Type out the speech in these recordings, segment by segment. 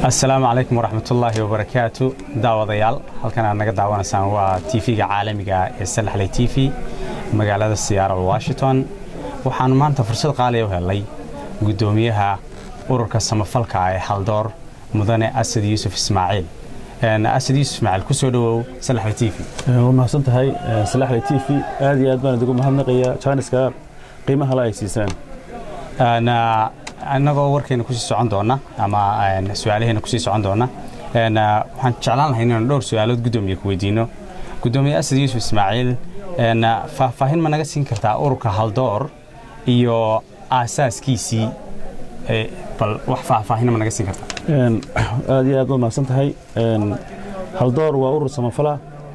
asalaamu calaykum waraxmatullaahi wabarakaatu daawadayaal halkan aad naga daawanaysaan waa tv-ga caalamiga ee salaxley t v magaalada siyaara washington waxaanu maanta fursad qaaliya u helnay guddoomiyaha ururka samafalka ee haldoor mudane asad yuusuf ismaaciil asad yuusuf ismaaciil kusoo dhowow salaxley t v waa mahadsan tahay salaxley t v aad iyo aad baan idigu mahadnaqaya jaaniska qiimaha la ay siisaan annagoo warkeena kusii socon doona ama su-aalaheena kusii socon doona waxaan jeclaan lahay inaan dhowr su-aalood guddoomiye ku weydiino guddoomiye asad yuusuf ismaaciil faahfaahin ma naga siin kartaa ururka haldoor iyo aasaaskiisii bal wax faahfaahin ma naga siin kartaa aad iyo aad baad mahadsan tahay haldoor waa urur samafala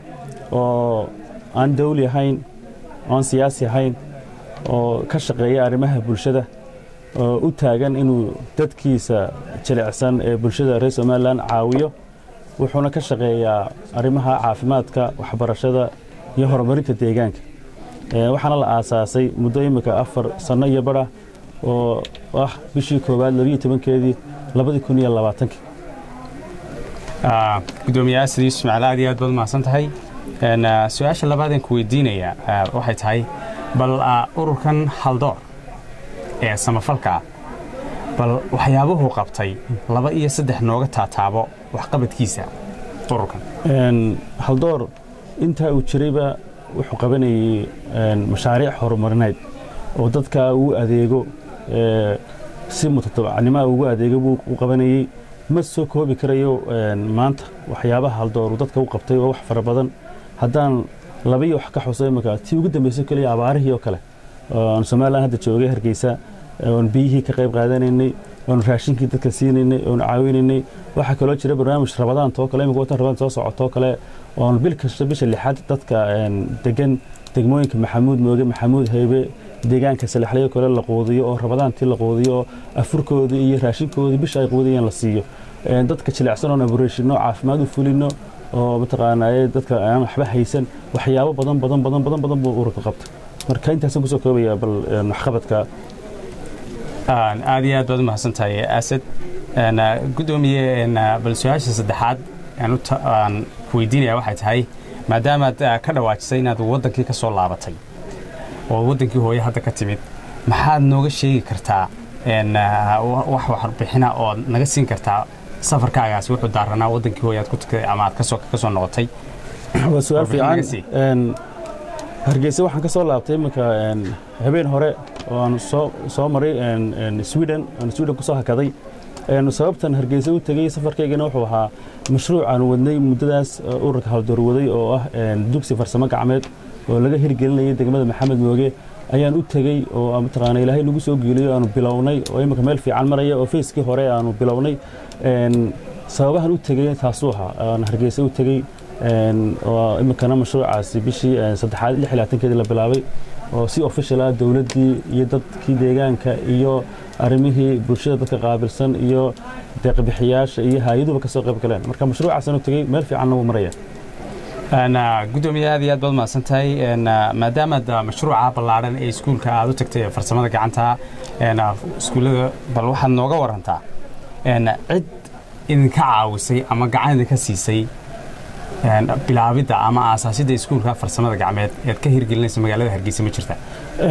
oo aan dawli ahayn oan siyaasi ahayn oo ka shaqeeya arrimaha bulshada oo u taagan inuu dadkiisa jilicsan ee bulshada reer somalilan caawiyo wuxuuna ka shaqeeyaa arrimaha caafimaadka waxbarashada iyo horumarinta deegaanka waxaana la aasaasay muddo imika afar sanno iyo badha oo ah bishii koowaad labiyo tobankeedii labadii kun iyo labaatankii gudoomiye asad yuusuf ismaaciil aad iyo aad baad mahadsan tahay su-aasha labaadeen ku weydiinaya waxay tahay bal ururkan haldoor ee samafalka bal waxyaabuhuu qabtay laba iyo saddex nooga taataabo waxqabadkiisa ururkan haldoor intaa uu jirayba wuxuu qabanayey mashaariic horumarineed oo dadka uu adeego si mutatabacnimoa ugu adeego buu u qabanayey ma soo koobi karayo maanta waxyaabaha haldoor uu dadka u qabtay oo wax fara badan haddaan labiyo wax ka xuso imika tii ugu dambayso keliya abaarihii oo kale oon somalilan hadda joogay hargeysa oon biyihii ka qayb qaadanaynay oon raashinkii dadka siinaynay oon caawinaynay waxaa kaloo jira barnaamij rabadaantoo kale imika watan rabadaan soo socotoo kale oon bil kasta bisha lixaad dadka degan degmooyinka maxamuud mooge maxamuud heybe deegaanka salaxlayo kale la quudiyo oo rabadaantii la quudiyo oo afurkoodii iyo raashinkoodii bisha ay quudiyeen la siiyo dadka jilicsan oon abureeshino caafimaad u fulino oo mataqaanaaye dadka aan waxba haysan waxyaabo badan badan badan badan badan buu ururka qabta marka intaasaan kusoo koobaya bal waxqabadka aad iyo aad baad u mahadsan tahay asad guddoomiye bal su-aasha saddexaad aan ku weydiinaya waxay tahay maadaamaad ka dhawaajisay inaad waddankii ka soo laabatay oo waddankii hooye hadda ka timid maxaad nooga sheegi kartaa wax warbixina oo naga siin kartaa safarkaagaasi wuxuu daaranaa waddankii hooye aad ku tagtay ama aad ka soo noqotay waa su-aal fiican hargeysa waxaan ka soo laabtay iminka habeen hore oo aan soo maray sweden aan sweden ku soo hakaday sababtan hargeysa u tegey safarkaygana wuxuu ahaa mashruuc aan wadnay muddadaas ururka haldoor waday oo ah dugsi farsamo gacmeed oo laga hirgelinayay degmada maxamed mooge ayaan u tegey oo mataqaana ilaahay nagu soo geeliyo aanu bilownay oo imika meel fiican maraya oo fayskii hore aanu bilownay sababahan u tegey taasuu ahaa aan hargeysa u tegey oo iminkana mashruucaasi bishii saddexaad lix labaatankeedii la bilaabay oo si official ah dowladdii iyo dadkii deegaanka iyo arrimihii bulshada dadka qaabilsan iyo deeqbixiyaasha iyo hay-aduba ka soo qayb galeen marka mashruucaasaan u tegey meel fiicanna wuu maraya guddoomiye aad iyo aad baad mahadsan tahay maadaamaad mashruuca ballaadhan ee iskuulka aad u tagtay farsamada gacanta iskuullada bal waxaad nooga warantaa cid idinka caawisay ama gacan idinka siisay bilaabidda ama aasaasidda iskuulka farsamada gacmeed ead ka hirgelinaysa magaalada hargeysa ma jirta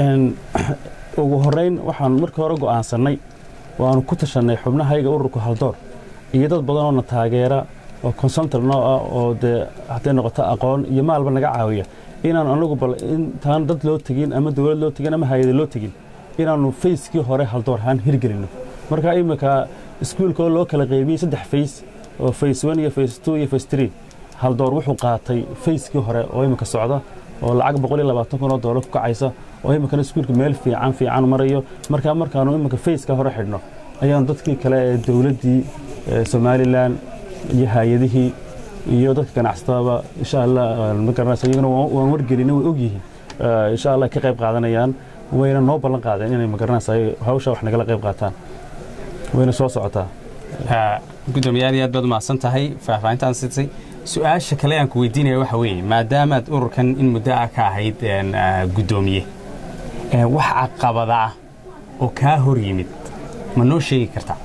ugu horeyn waxaan markii hore go'aansannay waanu ku tashannay xubnahayga ururka haldoor iyo dad badan oo na taageera oo consultar noo ah oo dee hadday noqoto aqoon iyo maalba naga caawiya inaan anagu bal intaan dad loo tegin ama dowlad loo tegin ama hay-ada loo tegin inaannu fayskii hore haldoor ahaan hirgelinno marka iminka iskuulka oo loo kala qaybiyey saddex fays oo fays one iyo fays two iyo fays three haldoor wuxuu qaatay fayskii hore oo iminka socda oo lacag boqol iyo labaatan kun oo doolar ku kacaysa oo iminkana iskuulka meel fiican fiican marayo markaa markaanu iminka fayska hore xidhno ayaanu dadkii kale ee dowladdii somalilan iyo hay-adihii iyo dadka ganacsatadaba insha allah ma garanaysa iyaguna waan wargelina way ogyihiin insha allah ka qayb qaadanayaan wayna noo ballan qaadeen inay ma garanaysa hawsha wax nagala qayb qaataan wayna soo socotaa guddoomiye aad iyo aad baad umahadsan tahay faahfaahintaan sitay su-aasha kale aan ku weydiinaya waxa weeye maadaamaad ururkan in muddo ah ka ahayd guddoomiye wax caqabada ah oo kaa hor yimid ma noo sheegi kartaa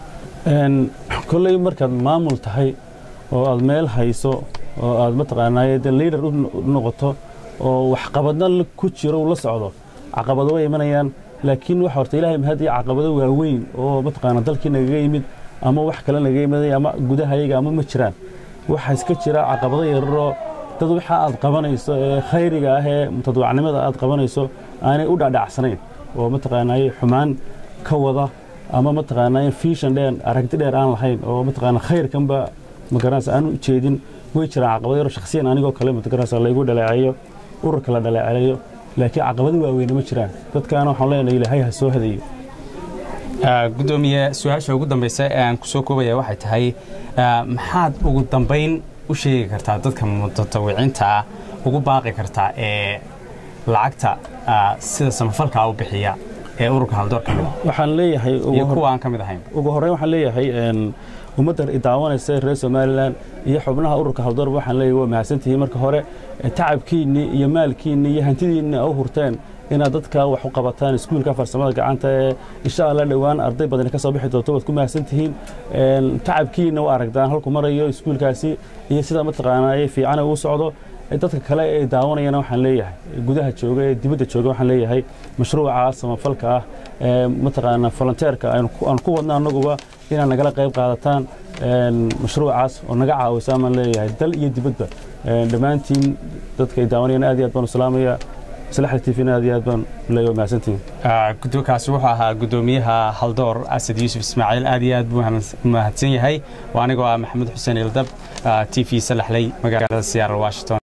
kolley markaad maamul tahay oo aad meel hayso oo aad mataqaanaaye de liader u noqoto oo waxqabadna ku jiro uu la socdo caqabado way imanayaan laakiin waxa horta ilaahay mahadiya caqabado waaweyn oo mataqaana dalkii nagaga yimid ama wax kale nagaga yimid ama gudahayaga ama ma jiraan waxaa iska jira caqabado yararoo dad waxa aad qabanayso ee khayriga ah ee mutadawacnimada aad qabanayso aanay u dhadhacsanayn oo mataqaanaaye xumaan ka wada ama mataqaanaaye fiishan dheer aragti dheer aan lahayn oo mataqaana khayrkanba magaranaysa aan u jeedin way jiraan caqabado yaro shakhsiyan anigoo kale magaranaysa laygu dhaleeceeyo ururka la dhaleeceeyo laakiin caqabado waaweyne ma jiraan dadkaana waxaan leenahay ilaahay ha soo hadayo gudoomiye su-aasha ugu dambaysa ee aan ku soo koobaya waxay tahay maxaad ugu dambayn u sheegi kartaa dadka mutatawiciinta ah ugu baaqi kartaa ee lacagta sida samafalkaa u bixiya ee ururka haldoor ka mid waxaan leeyahay iyo kuwa aan ka mid ahayn ugu horreyn waxaan leeyahay ummadda idaawanaysa reer somalilan iyo xubnaha ururka haldoor waxaan leeyahay waa mahadsantihiin marka hore tacabkiinni iyo maalkiinni iyo hantidiinni u hurteen inaad dadka wax u qabataan iskuulka farsamada gacanta ee insha allah dhowaan arday badan ka soo bixi doonto waad ku mahadsantihiin tacabkiinna waa aragtaan halku marayo iskuulkaasi iyo sida mataqaanaaye fiicana uu socdo dadka kale ee daawanayana waxaan leeyahay gudaha jooga ee dibadda jooga waxaan leeyahay mashruuca samafalka ah ee mataqaana volunteerka aan ku wadna annaguba inaad nagala qayb qaadataan mashruucaas oo naga caawisa maan leeyahay dal iyo dibadba dhammaantiin dadka ay daawanayana aad iyo aad baan u salaamaya salaxda tvna aad iyo aad baan leeyahay mahadsantihiin gudookaasi wuxuu ahaa gudoomiyaha haldoor asad yuusuf ismaaciil aad iyo aad buu mahadsan yahay waa anigoo ah maxamed xuseen ildab t v salaxley magaalada siyaara washington